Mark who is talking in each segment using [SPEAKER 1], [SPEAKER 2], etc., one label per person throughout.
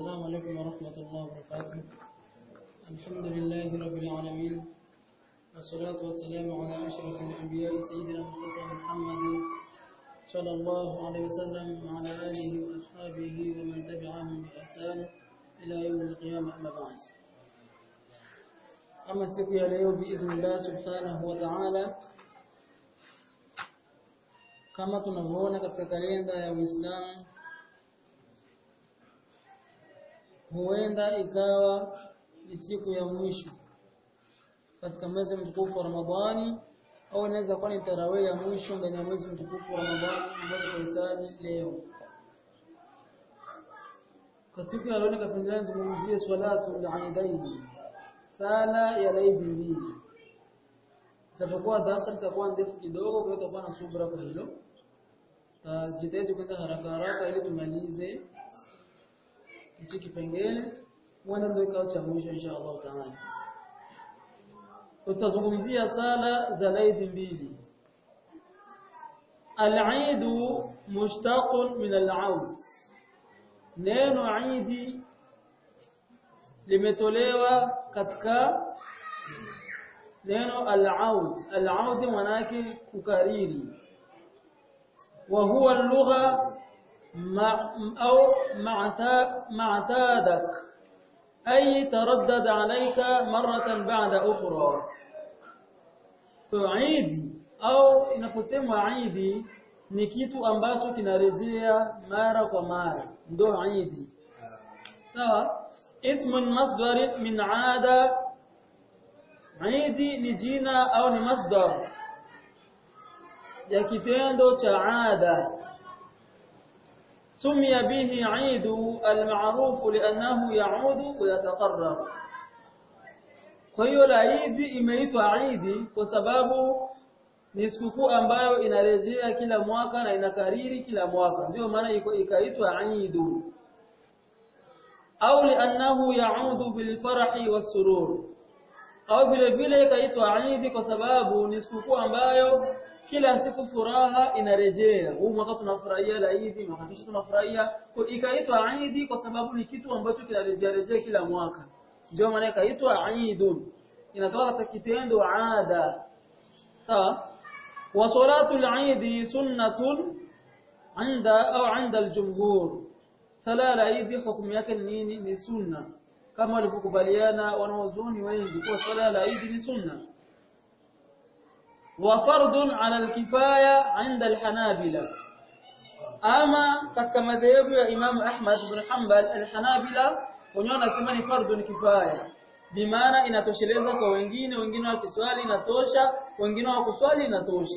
[SPEAKER 1] السلام عليكم ورحمة الله وبركاته الحمد لله رب العالمين والصلاة والسلام على أشرف الأنبياء سيدنا مصطفى محمد صلى الله عليه وسلم وعلى آله وأصحابه ومن تبعهم بإحسان إلى يوم القيامة أما بعد أما siku ya leo بإذن الله سبحانه وتعالى kama tunavyoona katika kalenda ya Uislamu huenda ikawa ni siku ya mwisho katika mwezi mtukufu wa Ramadhani au inaweza kuwa ni tarawih ya mwisho ndani ya mwezi mtukufu wa Ramadhani ambayo tulisali leo. Kwa siku ya leo nikapendelea nizungumzie swalatu al-aidaini, sala ya laidi mbili. Itapokuwa darasa litakuwa ndefu kidogo, kwa hiyo tutakuwa na subra kwa hilo. Tajitahidi kwenda haraka haraka ili tumalize hichi kipengele huenda ndio kikao cha mwisho insha Allah taala. Tutazungumzia sala za laidi mbili. Al-Eid mushtaqun min al-aud. Neno Eid limetolewa katika neno al-aud. Al-aud maana yake kukariri. Wa huwa lugha أو معتادك أي تردد عليك مرة بعد أخرى فعيدي أو inaposemwa aidi ni kitu ambacho kinarejea mara kwa mara ndo aidi sawa ismun masdar min aada aidi ni jina au ni masdar ya kitendo cha ada سمي به عيد المعروف لأنه يعود ويتقرب kwa hiyo la Eid imeitwa Eid kwa sababu ni sikukuu ambayo inarejea kila mwaka na inakariri kila mwaka ndio maana ikaitwa Eid au liannahu yaudu bilfarahi wassurur au vile vile ikaitwa Eid kwa sababu ni sikukuu ambayo kila siku furaha inarejea. Huu mwaka tunafurahia la Eid, mwaka kesho tunafurahia. Kwa ikaitwa Eid kwa sababu ni kitu ambacho kinarejea rejea kila mwaka. Ndio maana ikaitwa Eidun. Inatoka katika kitendo ada. Sawa? Wa salatu al-Eid sunnatun عند au عند الجمهور. Sala la Eid hukumu yake ni nini? Ni sunna. Kama walivyokubaliana wanaozuni wengi kwa sala la Eid ni sunna. وفرض على الكفاية عند الحنابلة أما katika madhehebu ya Imam Ahmad ibn Hanbal al-Hanabila wenyewe wanasema ni fardhu ni kifaya bimaana inatosheleza kwa wengine wengine wakiswali inatosha wengine wakuswali inatosha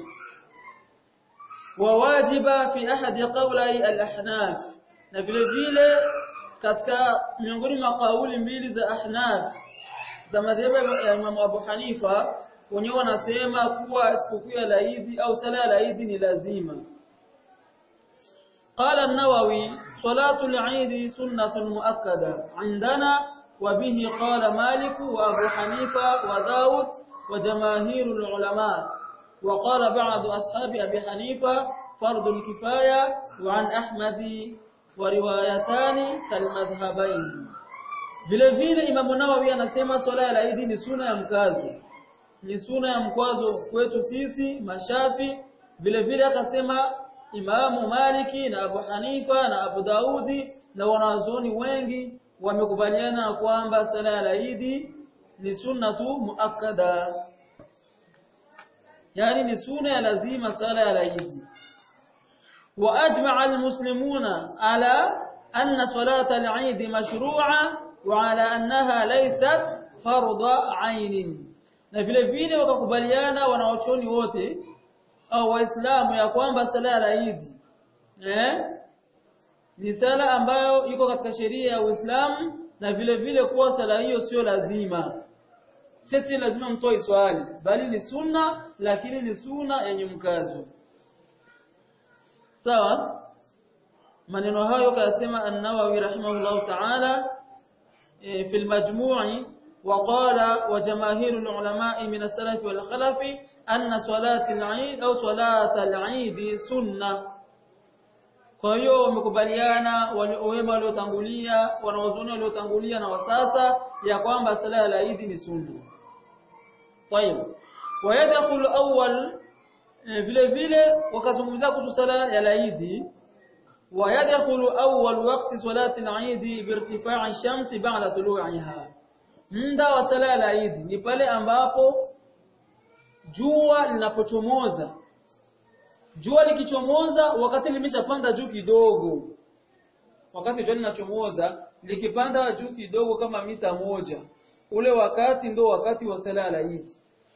[SPEAKER 1] wawajiba fi ahadi qawlai al-ahnaf na vile vile katika miongoni mwa kauli mbili za ahnaf za madhehebu ya Imam Abu Hanifa wenyewe wanasema kuwa sikukuu ya Eid au sala ya Eid ni lazima. قال النووي صلاة العيد سنة مؤكدة عندنا وبه قال مالك وأبو حنيفة وداود وجماهير العلماء وقال بعض أصحاب أبي حنيفة فرض الكفاية وعن أحمد وروايتان كالمذهبين vile vile Imam Nawawi anasema swala ya Eid ni suna ya mkazo ni suna ya mkwazo kwetu sisi mashafi vile vile akasema Imamu Maliki na Abu Hanifa na Abu Daudi na wanazuoni wengi wamekubaliana kwamba sala ya Eid ni sunna tu muakkada yani ni sunna ya lazima sala ya Eid wa ajma'a almuslimuna ala anna salata al-Eid mashru'a wa ala annaha laysat fardha 'ainin na vile vile wakakubaliana wanaochoni wote au waislamu ya kwamba sala ya Eid eh ni sala ambayo iko katika sheria ya Uislamu na vile vile kuwa sala hiyo sio lazima sisi lazima mtoe swali bali ni sunna lakini ni sunna yenye mkazo sawa maneno hayo kayasema an-Nawawi rahimahullah ta'ala fi al-majmu' وقال وجماهير العلماء من السلف والخلف أن صلاة العيد أو صلاة العيد سنة kwa hiyo wamekubaliana wema waliotangulia wanaozuni waliotangulia na wasasa ya kwamba sala ya Eid ni sunna طيب ويدخل اول vile vile wakazungumzia kuhusu sala ya Eid ويدخل أول وقت صلاة العيد بارتفاع الشمس بعد طلوعها muda wa sala ya Eid ni pale ambapo jua linapochomoza jua likichomoza wakati limeshapanda juu kidogo wakati jua linachomoza likipanda juu kidogo kama mita moja ule wakati ndo wakati wa sala ya Eid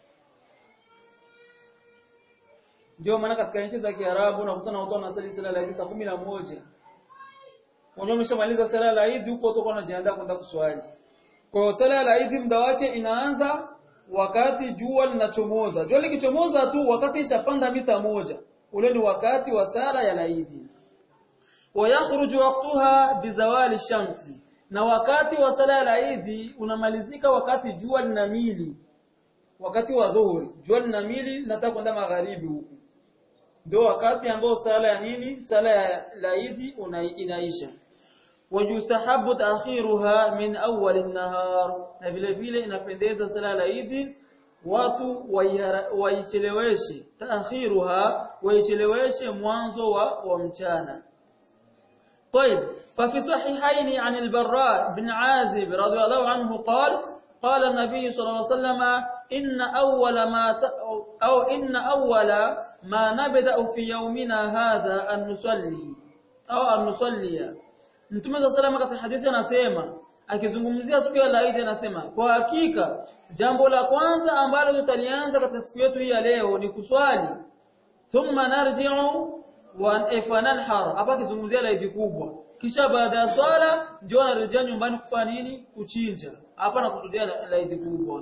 [SPEAKER 1] ndio maana katika nchi za Kiarabu unakutana watu wanasali sala ya Eid saa 11 Unajua umeshamaliza sala ya Eid huko utakuwa unajiandaa kwenda kuswali kwa hiyo sala ya Eid muda wake inaanza wakati jua linachomoza. Jua likichomoza tu wakati ishapanda mita moja. Ule ni wakati wa sala ya Eid. Wayakhruju waqtaha bizawali shamsi. Na wakati wa sala ya Eid unamalizika wakati jua linamili. Wakati wa dhuhuri, jua linamili nataka kwenda magharibi huku. Ndio wakati ambao sala ya nini? Sala ya Eid inaisha. wajustahabu ta'khiruha min awwal an-nahar na vile vile inapendeza sala la Eid watu waicheleweshe ta'khiruha waicheleweshe mwanzo wa, wa mchana طيب ففي صحيحين عن البراء بن عازب رضي الله عنه قال قال النبي صلى الله عليه وسلم إن أول ما أو إن أول ما نبدأ في يومنا هذا أن نصلي أو أن نصلي Mtume wa salama katika hadithi anasema akizungumzia siku ya Eid anasema kwa hakika jambo la kwanza ambalo tutalianza katika siku yetu hii ya leo ni kuswali thumma narji'u wa ifananhar hapa akizungumzia Eid kubwa kisha baada ya swala ndio anarejea nyumbani kufanya nini kuchinja hapa na kutudia Eid kubwa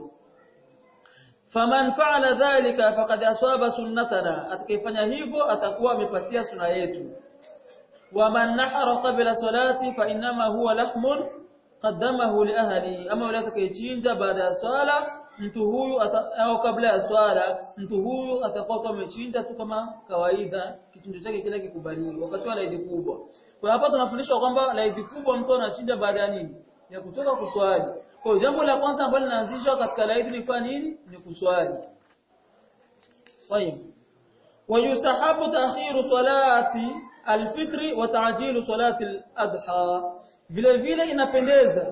[SPEAKER 1] faman fa'ala dhalika faqad aswaba sunnatana atakayefanya hivyo atakuwa amepatia sunna yetu ومن نحر قبل صلاتي فانما هو لحم قدمه لاهلي اما wale atakayechinja baada ya swala mtu huyu au kabla ya swala mtu huyu atakuwa amechinja tu kama kawaida kichinjo chake kile kikubaliwi wakati wa Eid kubwa kwa hapa tunafundishwa kwamba Eid kubwa mtu anachinja baada ya nini ya kutoka kuswali kwa jambo la kwanza ambalo linaanzishwa katika Eid ni fanya nini ni kuswali طيب ويستحب تأخير صلاه alfitri wa ta'jilu salati al-adha vile vile inapendeza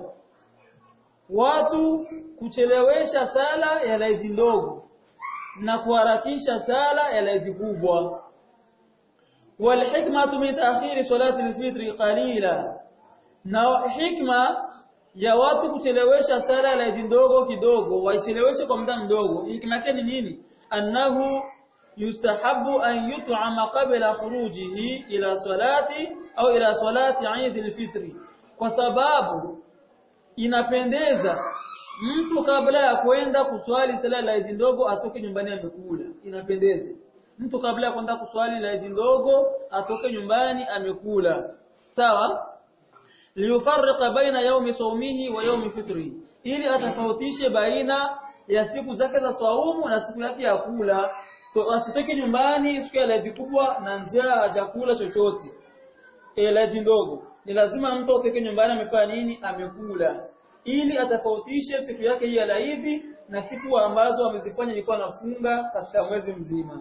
[SPEAKER 1] watu kuchelewesha sala ya laiti ndogo na kuharakisha sala ya laiti kubwa والحكمه من تاخير صلاه الفطر قليلا na hikma ya watu kuchelewesha sala ya laiti ndogo kidogo waicheleweshe kwa muda mdogo hikma yake ni nini annahu يستحب أن يطعم قبل خروجه إلى صلاة أو إلى صلاة عيد الفطر وسباب inapendeza mtu kabla ya kwenda kuswali sala la Eid ndogo atoke nyumbani amekula inapendeza mtu kabla ya kwenda kuswali la Eid ndogo atoke nyumbani amekula sawa liyufarriqa baina yawmi sawmihi wa yawmi fitri ili atafautishe baina ya siku zake za saumu na siku yake ya kula asitoke nyumbani siku ya laji kubwa na njaa hajakula chochote e laji ndogo ni lazima mtu atoke nyumbani amefanya nini amekula ili atafautishe siku yake hii ya laidi na siku ambazo amezifanya ilikuwa nafunga katika mwezi mzima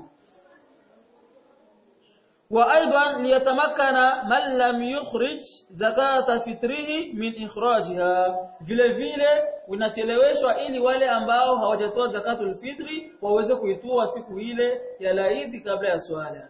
[SPEAKER 1] وايضا ليتمكن من لم يخرج زكاه فطره من اخراجها vile vile unacheleweshwa ili wale ambao hawajatoa zakatul fitri waweze kuitoa siku ile ya laidi kabla ya swala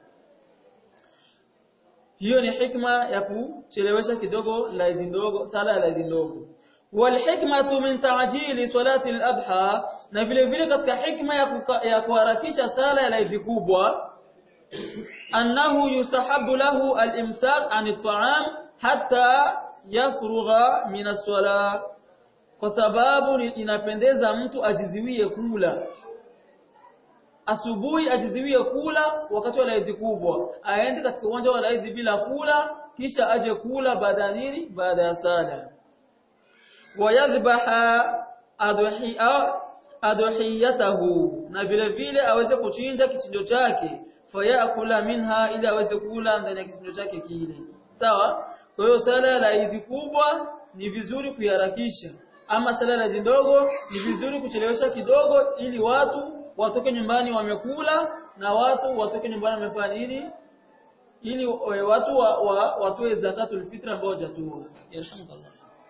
[SPEAKER 1] hiyo ni hikma ya kuchelewesha kidogo laidi ndogo sala ya laidi ndogo والحكمه من تعجيل صلاه الاضحى na vile vile katika hikma ya kuharakisha sala ya laidi kubwa أنه يستحب له الإمساك عن الطعام حتى يفرغ من الصلاة kwa sababu inapendeza mtu ajiziwie kula asubuhi ajiziwie kula wakati wa laidi kubwa aende katika uwanja wa laidi bila kula kisha aje kula baada nini baada ya sala wayadhbaha adhiyatahu na vile vile aweze kuchinja kichinjo chake fayakula minha ili aweze kula ndani ya kitendo chake kile sawa kwa hiyo sala la hizi kubwa ni vizuri kuiharakisha ama sala la ndogo ni vizuri kuchelewesha kidogo ili watu watoke nyumbani wamekula na watu watoke nyumbani wamefanya nini ili watu wa, wa, watoe zakatul fitr ambao hajatoa yarhamukallah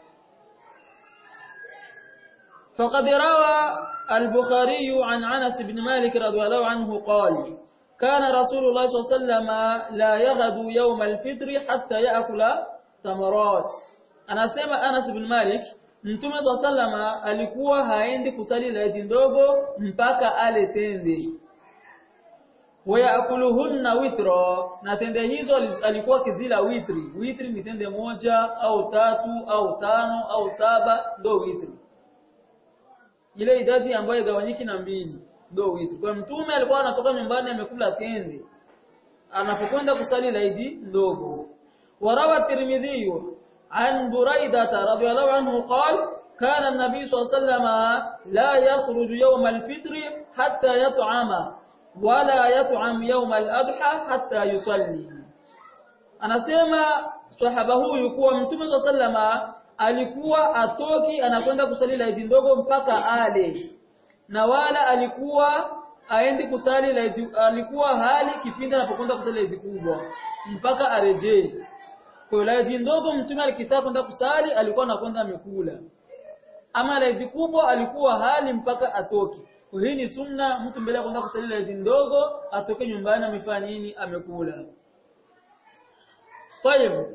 [SPEAKER 1] فقد روى البخاري عن انس بن مالك رضي الله عنه قال كان رسول الله صلى الله عليه وسلم لا يغدو يوم الفطر حتى ياكل تمرات anasema Anas bin Malik Mtume sallama alikuwa haendi kusali laiti ndogo mpaka ale tende wayakuluhunna witra na tende hizo alikuwa kizila witri witri ni tende moja au tatu au tano au saba ndo witri ile idadi ambayo igawanyiki na mbili ndo witri kwa mtume alikuwa anatoka nyumbani amekula tende anapokwenda kusali laidi ndogo warawa tirmidhi عن بريدة رضي الله عنه قال كان النبي صلى الله عليه وسلم لا يخرج يوم الفطر حتى يطعم ولا يطعم يوم الأضحى حتى يصلي anasema sahaba huyu kuwa mtume wa sallama alikuwa atoki anakwenda kusali laiti ndogo mpaka ale na wala alikuwa aendi kusali laiti alikuwa hali kipindi anapokwenda kusali laiti kubwa mpaka arejee kwa laiti ndogo mtume alikitaka kwenda kusali alikuwa anakwenda amekula ama laiti kubwa alikuwa hali mpaka atoke kwa hii ni sunna mtu mbele ya kwenda kusali laiti ndogo atoke nyumbani amefanya nini amekula Tayeb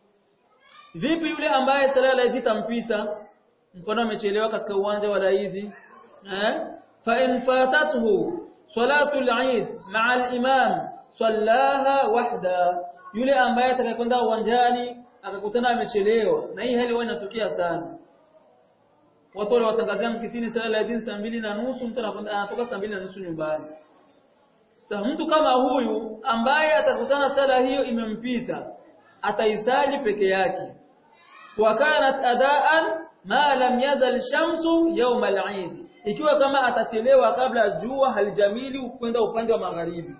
[SPEAKER 1] Vipi yule ambaye sala la Eid tampita mfano amechelewa katika uwanja wa Eid eh fa in fatathu salatu al-Eid ma'a al-imam sallaha wahda yule ambaye atakayekwenda uwanjani akakutana amechelewa na hii hali huwa inatokea sana watu wale watangazia msikitini sala la Eid saa mbili na nusu mtu anakwenda anatoka saa mbili na nusu nyumbani sasa mtu kama huyu ambaye atakutana sala hiyo imempita ataisali peke yake wa kanat adaan ma lam yazal shamsu yawm al-eid ikiwa kama atachelewa kabla jua halijamili kwenda upande wa magharibi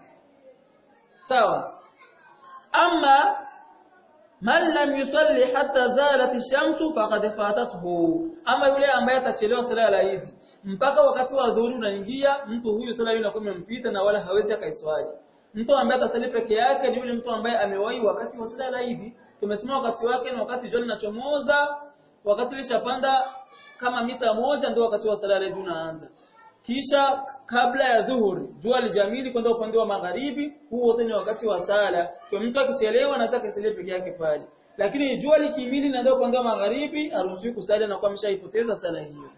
[SPEAKER 1] sawa amma man lam yusalli hatta zalat ash-shamsu faqad fatathu ama yule ambaye atachelewa sala ya Eid mpaka wakati wa dhuhuri unaingia mtu huyu sala hiyo inakuwa imempita na wala hawezi akaiswali mtu ambaye atasali peke yake ni yule mtu ambaye amewahi wakati wa sala ya Eid tumesema wakati wake ni wakati jua linachomoza wakati lishapanda kama mita moja ndio wakati wa sala ya Eid unaanza kisha kabla ya dhuhuri jua lijamili kwenda upande wa magharibi huo wote ni wakati wa sala kwa mtu akichelewa anaweza kusalia peke yake pale lakini jua likimili na ndio upande wa magharibi aruhusiwi kusali na kwa ameshaipoteza sala hiyo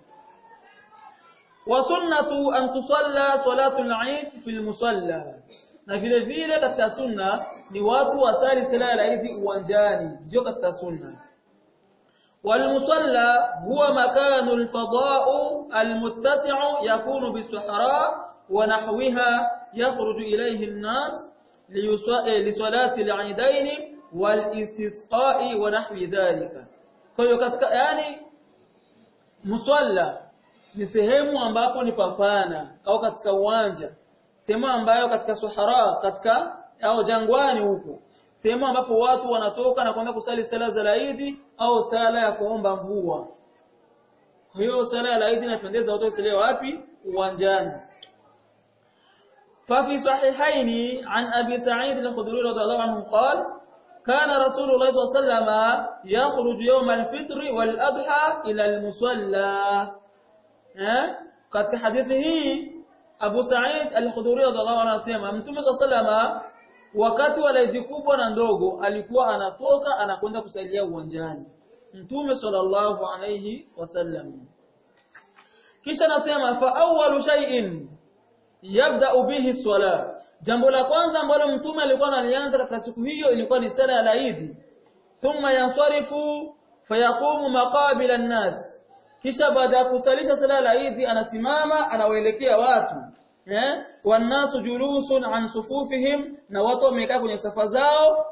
[SPEAKER 1] wa sunnatu an tusalla salatu al-eid fi al-musalla na vile vile katika sunna ni watu wasali sala ya Eid uwanjani ndio katika sunna والمصلى هو مكان الفضاء المتسع يكون بالصحراء ونحوها يخرج إليه الناس لصلاة العيدين والاستسقاء ونحو ذلك kwa katika yani musalla ni sehemu ambapo ni papana au katika uwanja sehemu ambayo katika sahara katika au jangwani huko sehemu ambapo watu wanatoka na kwenda kusali sala za Eid au sala ya kuomba mvua. Kwa hiyo sala ya Eid inapendeza watu wasali wapi? Uwanjani. ففي صحيحين عن أبي سعيد الخدري رضي الله عنه قال كان رسول الله صلى الله عليه وسلم يخرج يوم الفطر والأضحى إلى المصلى katika hadithi hii Abu Sa'id al-Khudri radhiallahu anhu anasema Mtume صلى الله عليه wakati wa laiti kubwa na ndogo alikuwa anatoka anakwenda kusalia uwanjani Mtume sallallahu alayhi wasallam kisha nasema fa awwalu shay'in yabda bihi swala jambo la kwanza ambalo mtume alikuwa analianza katika siku hiyo ilikuwa ni sala ya Eid thumma yansarifu fayaqumu maqabila an-nas kisha baada ya kusalisha sala ya Eid anasimama anawaelekea watu eh wanasu julusun an sufufihim na watu wamekaa kwenye safa zao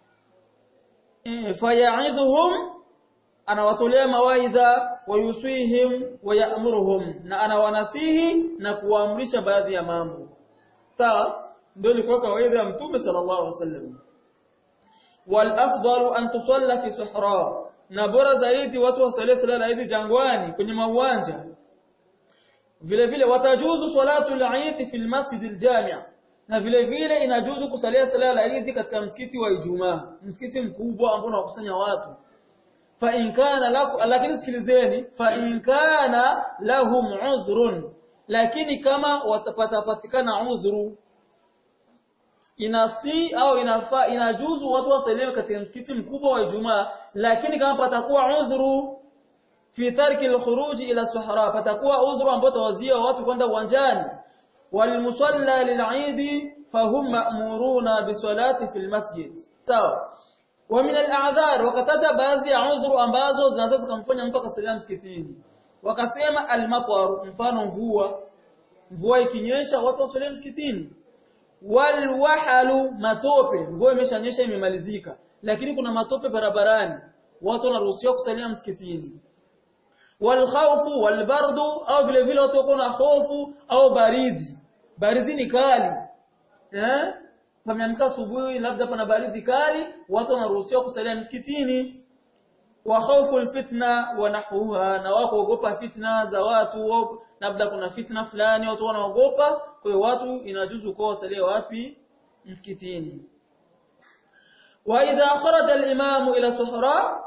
[SPEAKER 1] fayaidhuhum anawatolea mawaidha wayuswihim wayamuruhum na anawanasihi na kuwaamrisha baadhi ya mambo sawa ndio ilikuwa kawaida ya mtume sallallahu alaihi wasallam wal afdalu an tusalla fi suhra na bora zaidi watu wasalie sala Eid jangwani kwenye mauwanja vile vile watajuzu salatu al-Eid fi al-masjid al-jami' na vile vile inajuzu kusalia sala ya Eid katika msikiti wa Ijumaa msikiti mkubwa ambao unakusanya watu fa in kana lakum lakini sikilizeni fa in kana lahum udhrun lakini kama watapatapatikana udhuru inasi au inafaa inajuzu watu wasalie katika msikiti mkubwa wa Ijumaa lakini kama patakuwa udhuru fi tarki al-khuruj ila suhra patakuwa udhuru ambao tawazia watu kwenda uwanjani walmusalla lil'id fahum ma'muruna bisalati fil masjid sawa wa min al-a'dhar wakataja baadhi ya udhuru ambazo zinaweza kumfanya mtu akasalia msikitini wakasema al-matar mfano mvua mvua ikinyesha watu wasalie msikitini walwahalu matope mvua imeshanyesha imemalizika lakini kuna matope barabarani watu wanaruhusiwa kusalia msikitini walkhawfu walbardu au vile vile watu wako na hofu au baridi baridi ni kali eh pameamka asubuhi labda pana baridi kali watu wanaruhusiwa kusalia msikitini wa khawfu alfitna wa nahwaha na wako ogopa fitna za watu labda kuna fitna fulani watu wanaogopa kwa hiyo watu inajuzu kwa wasalie wapi msikitini wa idha kharaja al-imam ila suhra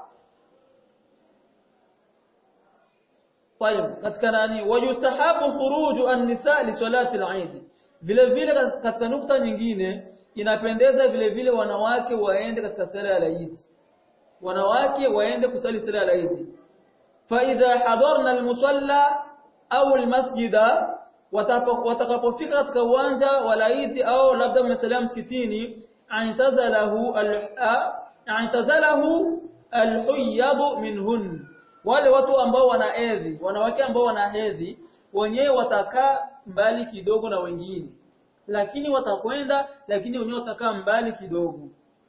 [SPEAKER 1] طيب katika nani wayustahabu khuruju an-nisa li salati al-eid vile vile katika nukta nyingine inapendeza vile vile wanawake waende katika sala ya Eid wanawake waende kusali sala ya Eid fa idha hadarna al-musalla au al-masjida watakapofika katika uwanja wa Eid au labda mmesalia msikitini antazalahu antazalahu al-huyyab minhun wale watu ambao wana hedhi wanawake ambao wana hedhi wenyewe watakaa mbali kidogo na wengine lakini watakwenda lakini wenyewe watakaa mbali kidogo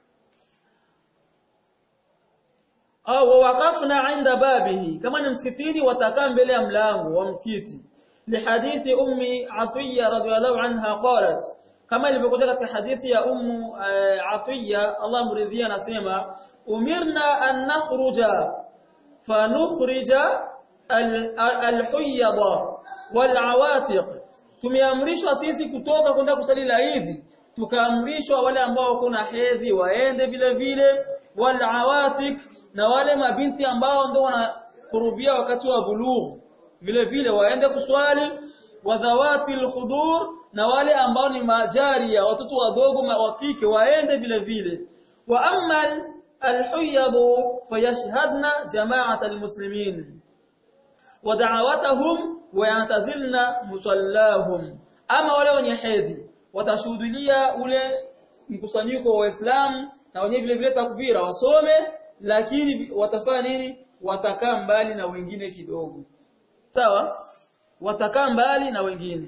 [SPEAKER 1] au waqafna inda babihi kama ni msikitini watakaa mbele ya mlango wa msikiti lihadithi ummi atiya radhiyallahu anha qalat kama ilivyokuja katika hadithi ya ummu atiya Allah mridhia anasema umirna an nakhruja fanukhrija alhuyada walawatiq tumeamrishwa sisi kutoka kwenda kusali laidi tukaamrishwa wale ambao kuna hedhi waende vile vile walawatik na wale mabinti ambao ndio wanakurubia wakati wa bulugh vile vile waende kuswali wadhawati alkhudur na wale ambao ni majaria watoto wadogo wa kike waende vile vile wa amma الحيض فيشهدن جماعة المسلمين ودعواتهم ويعتزلن مصلاهم أما wale wenye hedhi watashuhudia ule mkusanyiko wa Waislamu na wenyewe vile vile takbira wasome lakini watafanya nini watakaa mbali na wengine kidogo sawa watakaa mbali na wengine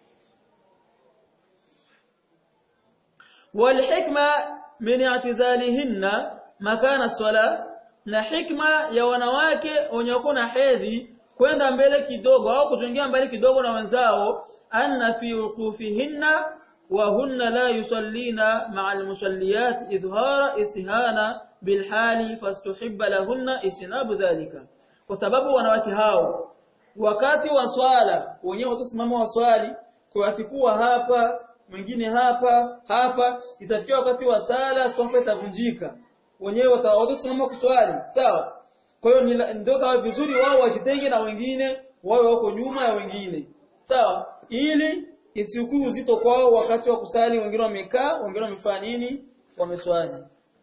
[SPEAKER 1] والحكمه من اعتزالهن makana swala na hikma ya wanawake wenye wako na hedhi kwenda mbele kidogo au kuchangia mbele kidogo na wenzao anna fi wuqufihinna wa hunna la yusallina ma'a almusalliyat idhara istihana bilhali fastuhibba lahunna istinabu dhalika kwa sababu wanawake hao wakati wa swala wenyewe watasimama waswali kwa wakikuwa hapa mwingine hapa hapa itafikia wakati wa sala swafa itavunjika wenyewe watasimama kuswali sawa kwa hiyo ndio kawa vizuri wao wajitenge na wengine wawe wako nyuma ya wengine sawa ili isikuu uzito kwao wakati wa kusali wengine wamekaa wengine wamefanya nini wameswali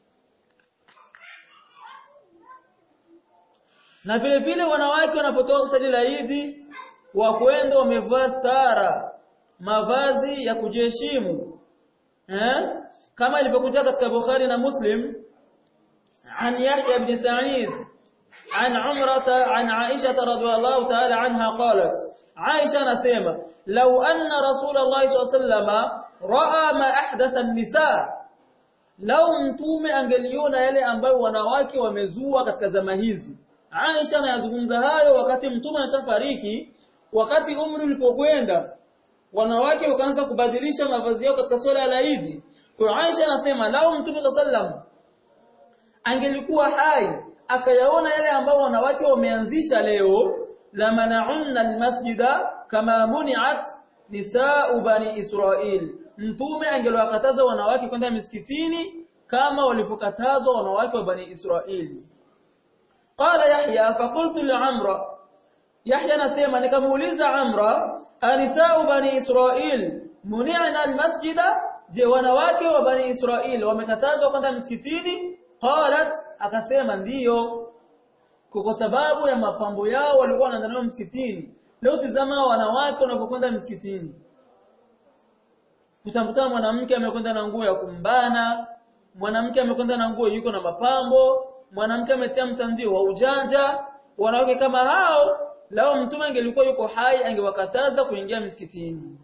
[SPEAKER 1] na vile vile wanawake wanapotoka kusali la Eid wakwenda wamevaa stara mavazi ya kujiheshimu eh kama ilivyokuja katika Bukhari na Muslim عن يحيى بن سعيد عن عمرة عن عائشة رضي الله تعالى عنها قالت عائشة نسيمة لو أن رسول الله صلى الله عليه وسلم رأى ما أحدث النساء لو mtume angeliona yale ambayo wanawake wamezua katika zama hizi Aisha anayazungumza hayo wakati mtume ashafariki wakati umri ulipokwenda wanawake wakaanza kubadilisha mavazi yao katika swala ya Eid kwa Aisha anasema lao Mtume sallam angelikuwa hai akayaona yale ambao wanawake wameanzisha leo la mana'unna almasjida kama muni'at nisa'u bani Israil mtume angeliwakataza wanawake kwenda misikitini kama walivyokatazwa wanawake wa bani Israili qala yahya faqultu li amra yahya nasema nikamuuliza amra anisa'u bani Israil muni'na almasjida je wanawake wa bani Israil wamekatazwa kwenda misikitini qalat akasema ndiyo kwa sababu ya mapambo yao walikuwa wanaanza msikitini leo tizama wanawake wanapokwenda msikitini utamkuta mwanamke amekwenda na nguo ya kumbana mwanamke amekwenda na nguo yuko na mapambo mwanamke ametia mtandio wa ujanja wanawake kama hao lao mtume angelikuwa yuko hai angewakataza kuingia msikitini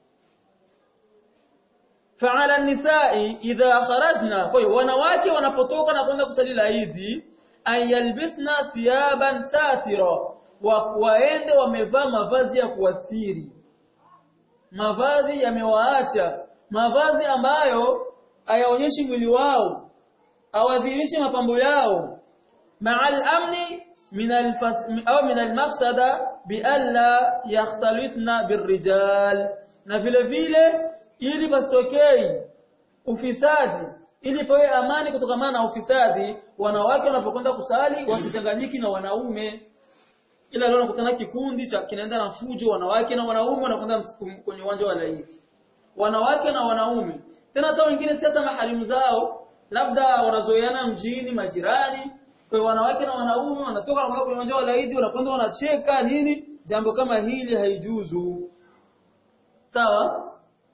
[SPEAKER 1] fa'ala an-nisa'i idha kharajna kwa hiyo wanawake wanapotoka na kwenda kusali laidi ayalbisna thiyaban satira wa waende wamevaa mavazi ya kuwastiri mavazi yamewaacha mavazi ambayo hayaonyeshi mwili wao awadhirishe mapambo yao ma'al amni min au min al-mafsada bi alla yakhtalitna birrijal na vile vile ili pasitokei ufisadi ili pawe amani kutokana na ufisadi wanawake wanapokwenda kusali wasichanganyiki na wanaume ila leo nakutana kikundi cha kinaenda na fujo wanawake na wanaume wanakwenda kwenye uwanja wa laiti wanawake na wanaume tena hata wengine si hata maharimu zao labda wanazoeana mjini majirani kwa wanawake na wanaume wanatoka kwenye uwanja wa laiti wanakwenda wanacheka nini jambo kama hili haijuzu sawa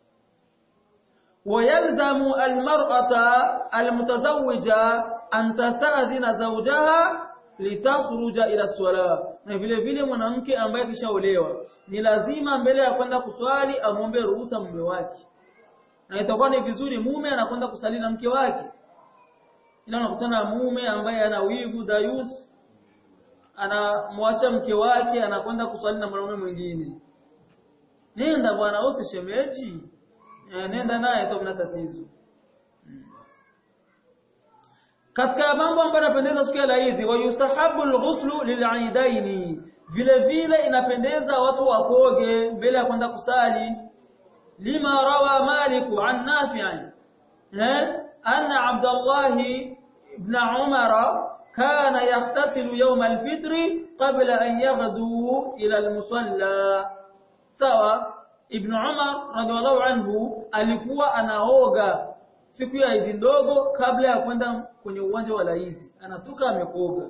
[SPEAKER 1] ويلزم المرأة المتزوجة أن تستأذن زوجها litakhruja ila swala na vile vile mwanamke ambaye kishaolewa ni lazima mbele ya kwenda kuswali amwombe ruhusa mume wake na itakuwa ni vizuri mume anakwenda kusali na mke wake ila unakutana mume ambaye ana wivu dayus anamwacha mke wake anakwenda kuswali na mwanaume mwingine nenda bwana usishemeji nenda naye tu mna tatizo katika mambo ambayo yanapendeza siku ya Eid wa yustahabu al-ghuslu lil'aidaini vile vile inapendeza watu wakoge mbele ya kwenda kusali lima rawa malik an nafi' eh anna abdullah ibn umar kana yaghtasilu yawm al-fitr qabla an yaghdu ila al-musalla sawa ibn umar radhiallahu anhu alikuwa anaoga siku ya Eid ndogo kabla ya kwenda kwenye uwanja wa Eid anatoka amekoga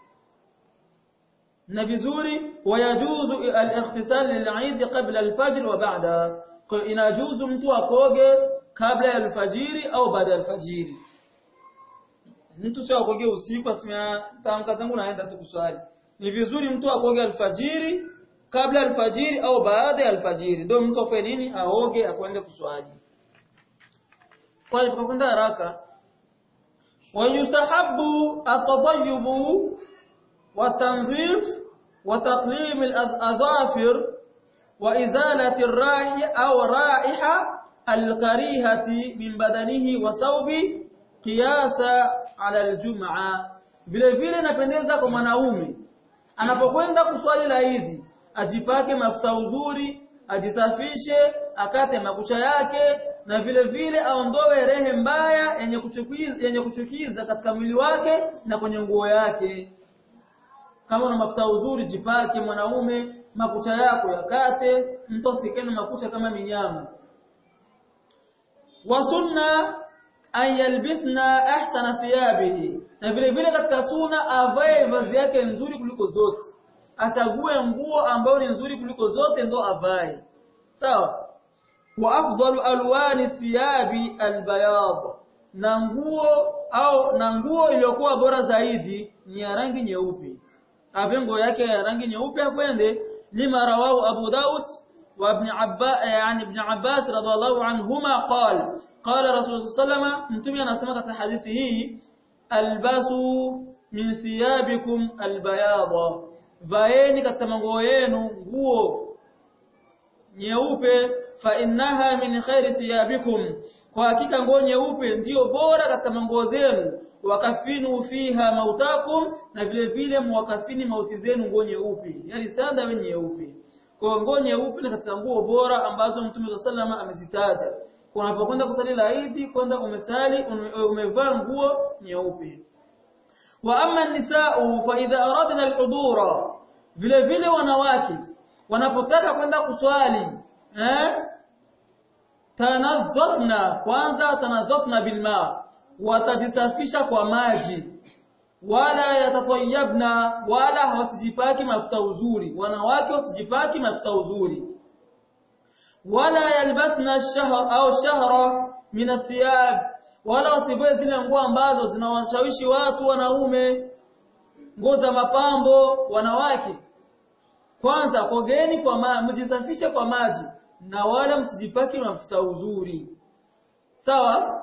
[SPEAKER 1] na vizuri wayajuzu al-ightisal lil-Eid qabla al-fajr wa ba'da kwa inajuzu mtu akoge kabla ya alfajiri au baada ya alfajiri mtu sio akoge usiku asimia tamka zangu naenda tu kuswali ni vizuri mtu akoge alfajiri kabla alfajiri au baada ya alfajiri ndio mtu afanye nini aoge akwende kuswali kwa hiyo tukakwenda haraka wayustahabu atadayyubu watanzif وتقليم الأظافر وإزالة الرائحة أو رائحة الكريهة من بدنه وثوب قياس على الجمعة vile vile napendeza kwa mwanaume anapokwenda kuswali la Eid ajipake mafuta uzuri ajisafishe akate makucha yake na vile vile aondoe rehe mbaya yenye kuchukiza yenye kuchukiza katika mwili wake na kwenye nguo yake kama una mafuta uzuri jipake mwanaume makucha yako yakate mtu asikene makucha kama minyama wa sunna an yalbisna ahsana thiyabihi na vile vile katika sunna avae vazi yake nzuri kuliko zote achague nguo ambayo ni nzuri kuliko zote ndo avae sawa wa afdalu alwani thiyabi albayad na nguo au na nguo iliyokuwa bora zaidi ni ya rangi nyeupe avengo yake ya rangi nyeupe akwende lima rawahu Abu Daud wa Ibn Abbas yani Ibn Abbas radhiallahu anhuma qala qala Rasulullah sallama mtume anasema katika hadithi hii albasu min thiyabikum albayada vaeni katika manguo yenu nguo nyeupe fa innaha min khairi thiyabikum kwa hakika nguo nyeupe ndiyo bora katika manguo zenu wakafinu fiha mautakum na vile vile muwakafini mauti zenu nguo nyeupe yani sanda we nyeupe kwa nguo nyeupe ni katika nguo bora ambazo Mtume sallama amezitaja unapokwenda kusali la Eid kwenda umesali umevaa nguo nyeupe wa amma nisa'u fa idha aradna alhudura vile vile wanawake wanapotaka kwenda kuswali eh tanadhafna kwanza tanadhafna bilma watajisafisha kwa maji wala yatatayabna wala hawasijipaki mafuta uzuri wanawake wasijipaki mafuta uzuri wala yalbasna ash-shahr au shahra min athiyab wala wasivae zile nguo ambazo zinawashawishi watu wanaume nguo za mapambo wanawake kwanza kogeni kwa maji mjisafishe kwa maji na wala msijipaki mafuta uzuri sawa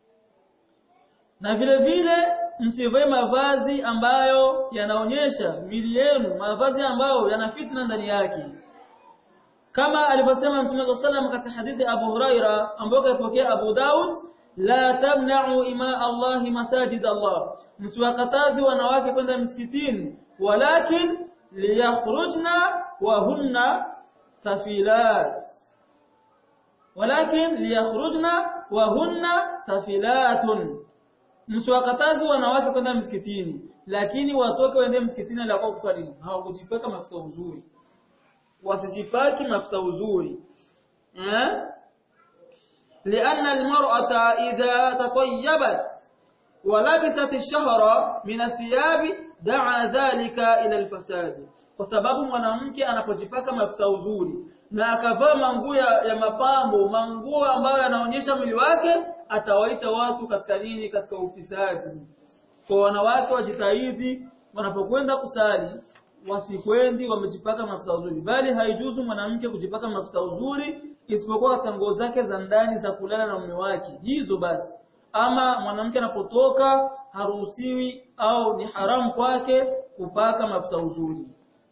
[SPEAKER 1] na vile vile msivae mavazi ambayo yanaonyesha mili yenu mavazi ambayo yana fitna ndani yake kama alivyosema Mtume sallam katika hadithi Abu Huraira ambayo kaipokea Abu Daud la tamna'u ima Allah masajid Allah msiwakatazi wanawake kwenda msikitini walakin liyakhrujna wa hunna tafilat walakin liyakhrujna wa hunna tafilatun msiwakatazi wanawake kwenda msikitini lakini watoke waende msikitini la kwa kufanya hawakujipaka mafuta uzuri wasijipaki mafuta uzuri eh لأن المرأة إذا تطيبت ولبست الشهر من الثياب دعا ذلك إلى الفساد kwa sababu mwanamke anapojipaka mafuta uzuri na akavaa manguo ya, ya mapambo manguo ambayo yanaonyesha mwili wake atawaita watu katika nini katika ufisadi kwa wanawake wajitahidi wanapokwenda kusali wasikwendi wamejipaka mafuta uzuri bali haijuzu mwanamke kujipaka mafuta uzuri isipokuwa katika nguo zake za ndani za kulala na mume wake hizo basi ama mwanamke anapotoka haruhusiwi au ni haramu kwake kupaka mafuta uzuri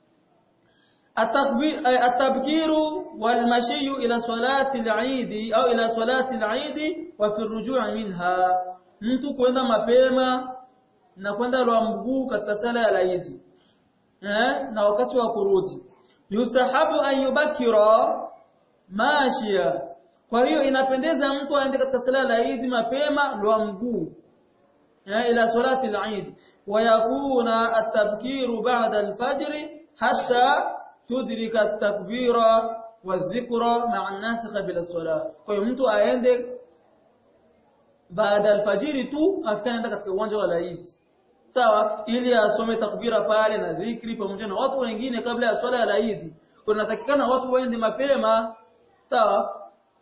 [SPEAKER 1] التبكير والمشي إلى صلاة العيد أو إلى صلاة العيد وفي الرجوع منها mtu kwenda mapema na kwenda kwa mguu katika sala ya Eid eh na wakati wa kurudi yustahabu an yubakira mashia kwa hiyo inapendeza mtu aende katika sala ya Eid mapema kwa mguu eh ila salati al-Eid wa yakuna at-tabkiru ba'da al-fajr hatta tudrika at-takbira wadh-dhikra ma'a an-nas qabla as-salah kwa hiyo mtu aende baada alfajiri tu afika naenda katika uwanja wa Eid sawa ili asome takbira pale na dhikri pamoja na watu wengine kabla ya swala ya Eid kunatakikana watu waende mapema sawa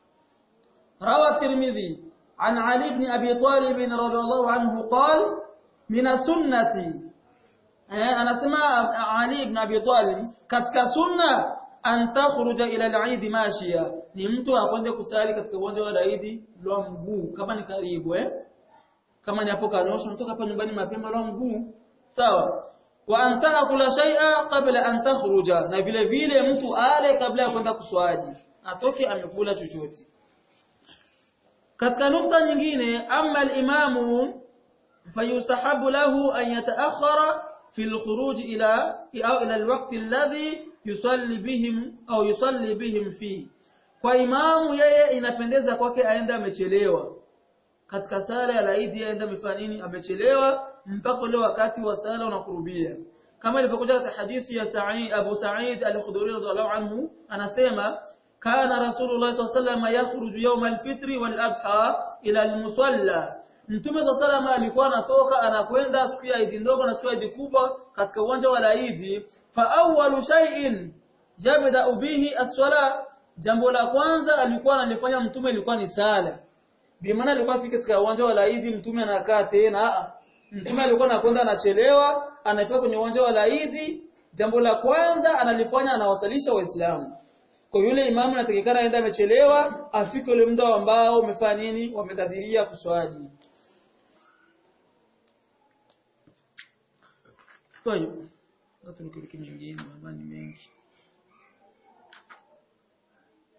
[SPEAKER 1] rawa tirmidhi an ali ibn abi talib radhiyallahu anhu qala min sunnati eh anasema ali ibn abi talib katika sunna an takhruja ila al-eid mashia ni mtu akwende kusali katika uwanja wa Eid lwa mguu kama ni karibu eh kama ni hapo kanosha mtoka hapa nyumbani mapema lwa mguu sawa wa an taakula shay'a qabla an takhruja na vile vile mtu ale kabla ya kwenda kuswali atoke amekula chochote katika nukta nyingine amma al-imamu fayustahabu lahu an yataakhara fi al-khuruj ila au ila al-waqt alladhi yusalli bihim au yusalli bihim fi kwa imamu yeye inapendeza kwake aende amechelewa katika sala ya laidi aende amefanya nini amechelewa mpaka ule wakati wa sala unakurubia kama ilivyokuja katika hadithi ya Sa'id Abu Sa'id al-Khudri radhiallahu anhu anasema kana Rasulullah sallallahu alayhi wasallam yakhruju yawm al-fitr wal-adha ila al-musalla Mtume sallallahu alikuwa anatoka anakwenda siku ya Eid ndogo na siku ya Eid kubwa katika uwanja wa Eid fa awwalu shay'in jabda bihi as-salah jambo la kwanza alikuwa analifanya mtume ilikuwa ni sala bi maana alikuwa afika katika uwanja wa Eid mtume anakaa tena mtume alikuwa anakwenda anachelewa anafika kwenye uwanja wa Eid jambo la kwanza analifanya anawasalisha waislamu kwa yule imamu anatakikana aende amechelewa afike ule muda ambao umefanya nini wamekadhiria kuswali طيب watu nikiriki nyingine mambo ni mengi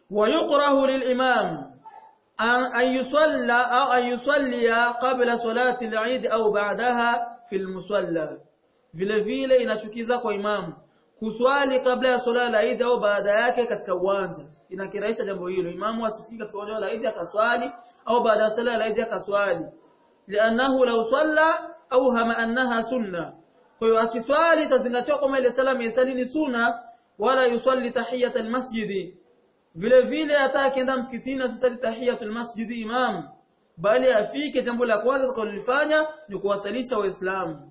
[SPEAKER 1] ويقره للإمام أن يصلى أو أن يصلي قبل صلاة العيد أو بعدها في المصلى vile vile inachukiza kwa imamu kuswali kabla ya swala la Eid au baada yake katika uwanja inakirahisha jambo hilo imamu asifike katika uwanja wa Eid akaswali au baada ya swala la Eid akaswali lianahu law salla au hama annaha sunna kwa hiyo akiswali tazingatiwa kama ile sala yesali ni sunna wala yusalli tahiyat almasjid vile vile hata akienda msikitini asisali tahiyatul masjid imam bali afike jambo la kwanza atakalofanya ni kuwasalisha waislamu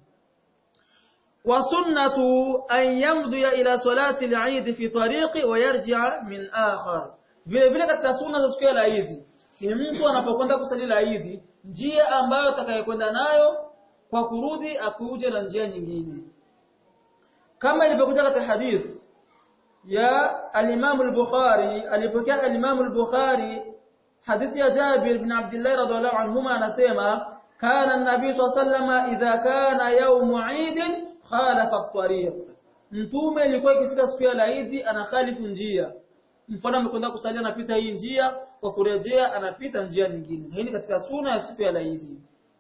[SPEAKER 1] وسنة أن يمضي إلى صلاة العيد في طريق ويرجع من آخر vile vile katika sunna za siku ya Eid ni mtu anapokwenda kusali Eid njia ambayo atakayekwenda nayo kwa kurudi akuje na njia nyingine kama ilivyokuja katika hadith ya al-Imam al-Bukhari alipokea al-Imam al-Bukhari hadithi ya Jabir ibn Abdullah radhiallahu anhuma anasema kana an-nabii sallallahu alayhi wasallam idha kana yawm 'Eid khalafa at-tariq mtume ilikuwa ikifika siku ya Eid anakhalifu njia mfano amekwenda kusalia anapita hii njia kwa kurejea anapita njia nyingine hii ni katika sunna ya siku ya Eid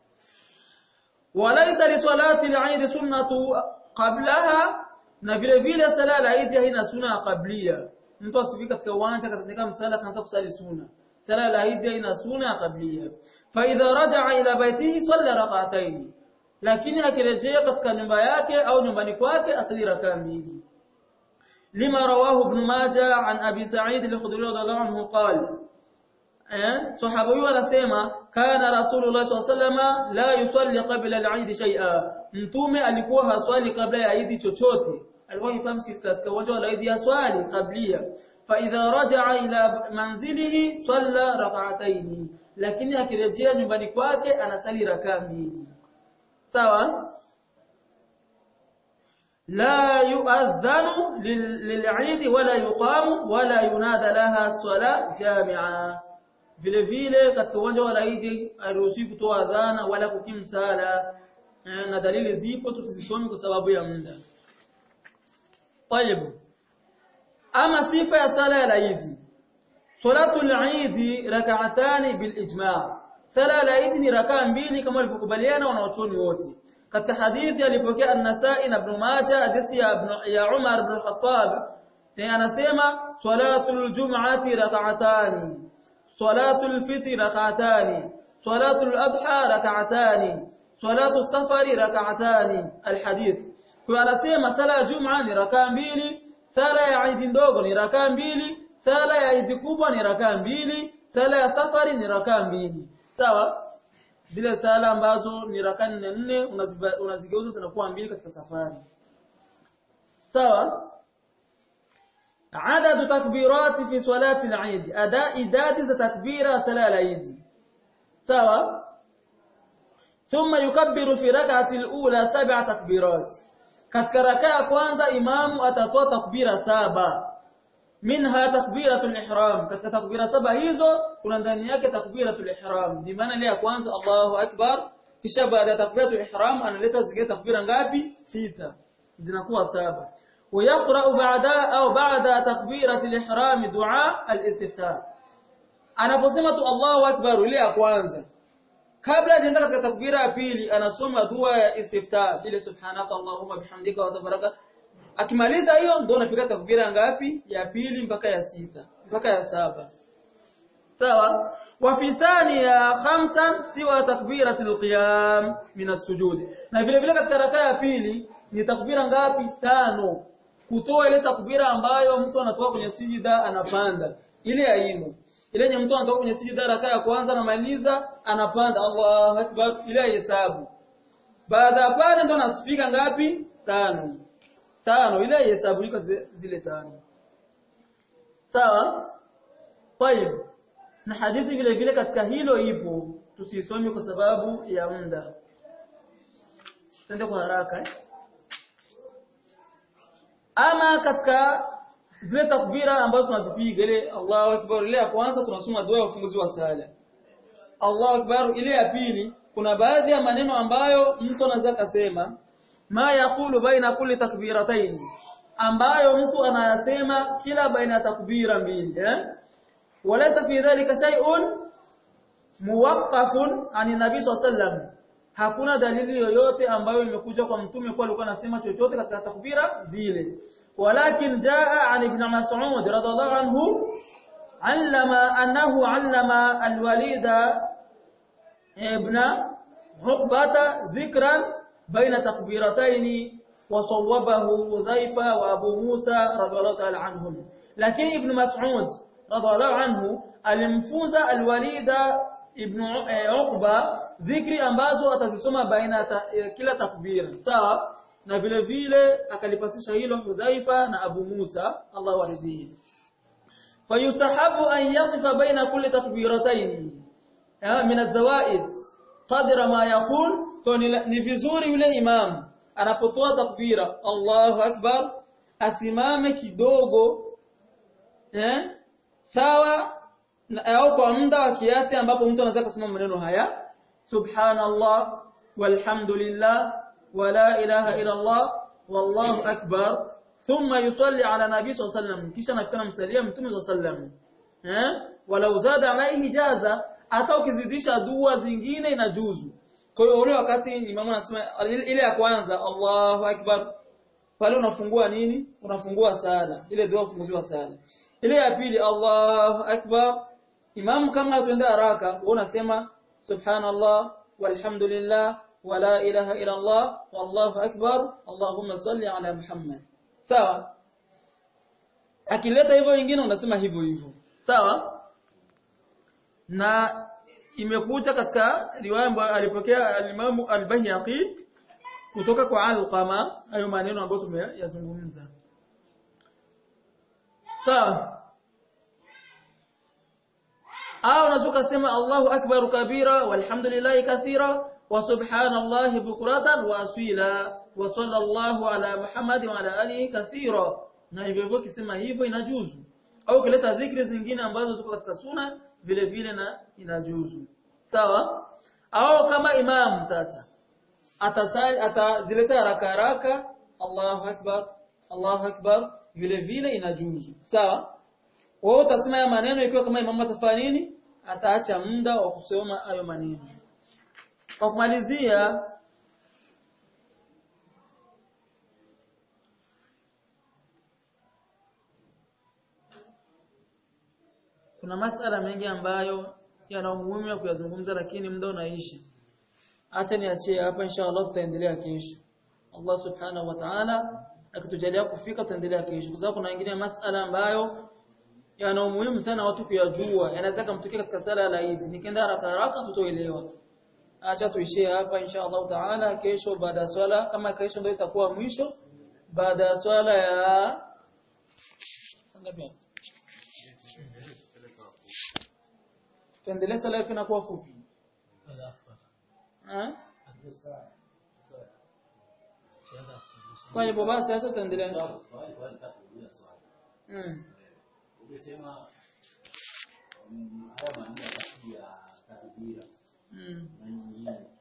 [SPEAKER 1] walaysa li salati al-Eid sunnatu qablaha na vile vile sala ya Eid haina sunna ya qablia mtu asifika katika uwanja katika msala kaanza kusali sunna sala ya Eid haina sunna ya qablia fa idha raja'a ila baytihi salla rak'atayn lakini akirejea katika nyumba yake au nyumbani kwake asali rakaa mbili lima rawahu ibn majah an abi sa'id al-khudri radhiyallahu anhu qala eh sahaba huyo anasema kana rasulullah sallallahu alayhi wasallam la yusalli qabla al-eid shay'a mtume alikuwa haswali kabla ya eid chochote alikuwa akifahamu katika uwanja wa eid haswali kablia fa idha raja'a ila manzilihi salla rak'atayn lakini akirejea nyumbani kwake anasali rakaa mbili sawa la yu'adhanu lil'id wala yuqamu wala yunada laha sala jami'a vile vile katika uwanja wa Eid haruhusi kutoa adhana wala kukimu sala na dalili zipo tutazisoma kwa sababu ya muda طيب ama sifa ya sala ya Eid salatul Eid rak'atan bil ijma' sala la Eid ni rakaa mbili kama walivyokubaliana wanaochuoni wote katika hadithi alipokea an-Nasa'i na Ibn Majah hadithi ya Ibn ya Umar ibn Khattab anasema salatul jum'ati rak'atan salatul fitr rak'atan salatul adha rak'atan salatul safari rak'atan alhadith kwa anasema sala ya jum'a ni rakaa mbili sala ya Eid ndogo ni rakaa mbili sala ya Eid kubwa ni rakaa mbili sala ya safari ni rakaa mbili sawa zile sala ambazo ni rakaa nne nne unazigeuza zinakuwa mbili katika safari sawa عدد تكبيرات في صلاة العيد أداء إداد تكبير صلاة العيد سوا ثم يكبر في ركعة الأولى سبع تكبيرات katika rakaa kwanza imamu atatoa takbira saba minha takbiratul ihram katika takbira saba hizo kuna ndani yake takbiratul ihram ni maana ile ya kwanza Allahu akbar kisha baada ya takbiratul ihram analeta zile takbira ngapi sita zinakuwa saba ويقرأ بعد أو بعد تكبيرة الإحرام دعاء الاستفتاح anaposema tu Allahu akbar ile ya kwanza kabla hajaenda katika takbira ya pili anasoma dua ya istiftah ile subhanaka allahumma bihamdika wa tabaraka akimaliza hiyo ndio anapiga takbira ngapi ya pili mpaka ya sita mpaka ya saba sawa wa fi thaniya khamsan siwa takbiratul qiyam min as-sujud na vile vile katika rakaa ya pili ni takbira ngapi tano kutoa ile takbira ambayo mtu anatoka kwenye sijida anapanda ile ainu ile yenye mtu anatoka kwenye sijida rakaa ya kwanza anamaliza anapanda Allahu akbar ile hesabu baada ya pale ndo anaspiga ngapi tano tano ile hesabu iko zile tano sawa طيب na hadithi vile vile katika hilo ipo tusisome kwa sababu ya muda twende kwa haraka eh? ama katika zile takbira ambazo tunazipiga ile Allahu akbar ile ya kwanza tunasoma dua ya ufunguzi wa sala Allahu akbar ile ya pili kuna baadhi ya maneno ambayo mtu anaweza kusema ma yaqulu baina kulli takbiratayn ambayo mtu anayasema kila baina ya takbira mbili eh walaysa fi dhalika shay'un muwaqqafun ani nabii sallam hakuna dalili yoyote ambayo imekuja kwa mtume kwa alikuwa anasema chochote katika takbira zile walakin jaa an ibn mas'ud radhiallahu anhu allama annahu allama alwalida ibn عقبة ذكرا بين تكبيرتين وصوبه حذيفة وأبو موسى رضي الله تعالى عنهم لكن ابن مسعود رضي الله عنه alimfunza alwalida ibn Uqba dhikri ambazo atazisoma baina ta, kila takbir sawa na vile vile akalipasisha hilo Hudhaifa na Abu Musa Allah waridhihi fayustahabu an yaqifa baina kulli takbiratayn min az-zawaid qadra ma yaqul ni vizuri yule imam anapotoa takbira Allahu akbar asimame kidogo eh sawa au kwa muda wa kiasi ambapo mtu anaweza kusema maneno haya subhanallah walhamdulillah wala ilaha illa Allah wallahu akbar thumma yusalli ala nabii sallallahu alayhi wasallam kisha anafika msalia mtume sallallahu alayhi wasallam eh walau zada alaihi jaza hata ukizidisha dua zingine inajuzu kwa hiyo ule wakati imamu anasema ile ya kwanza Allahu akbar pale unafungua nini unafungua sala ile dua ufunguziwa sala ile ya pili Allahu akbar imamu kama atuende haraka wewe unasema subhanallah walhamdulillah wala ilaha illa Allah wallahu akbar Allahumma salli ala Muhammad sawa akileta hivyo wengine unasema hivyo hivyo sawa na imekuja katika riwaya ambayo alipokea al-Imam al-Baihaqi kutoka kwa Alqama hayo maneno ambayo tumeyazungumza sawa au unaweza kusema Allahu akbar kabira walhamdulillahi kathira wa subhanallahi bukratan wa asila wa sallallahu ala Muhammad wa ala alihi kathira na hivyo hivyo kisema hivyo inajuzu au kileta dhikri zingine ambazo ziko katika suna vile vile na inajuzu sawa au kama imam sasa atasali atazileta haraka haraka Allahu akbar Allahu akbar vile vile inajuzu sawa wewe utasema ya maneno ikiwa kama imamu atafanya nini ataacha muda wa kusoma hayo maneno kwa kumalizia kuna masala mengi ambayo yana umuhimu wa kuyazungumza lakini muda unaishi acha niachie hapa inshallah tutaendelea kesho Allah subhanahu wa ta'ala akitujalia kufika tutaendelea kesho kwa sababu kuna wengine masala ambayo yana umuhimu sana watu kuyajua yanaweza kumtokea katika sala ya Eid nikienda haraka haraka tutoelewa acha tuishie hapa inshallah ta'ala kesho baada ya swala kama kesho ndio itakuwa mwisho baada ya swala ya sangapi tuendelee sala inakuwa fupi eh kwa hivyo basi sasa tuendelee mm
[SPEAKER 2] umesema haya maneno ya takbira
[SPEAKER 1] mm
[SPEAKER 2] na nyingine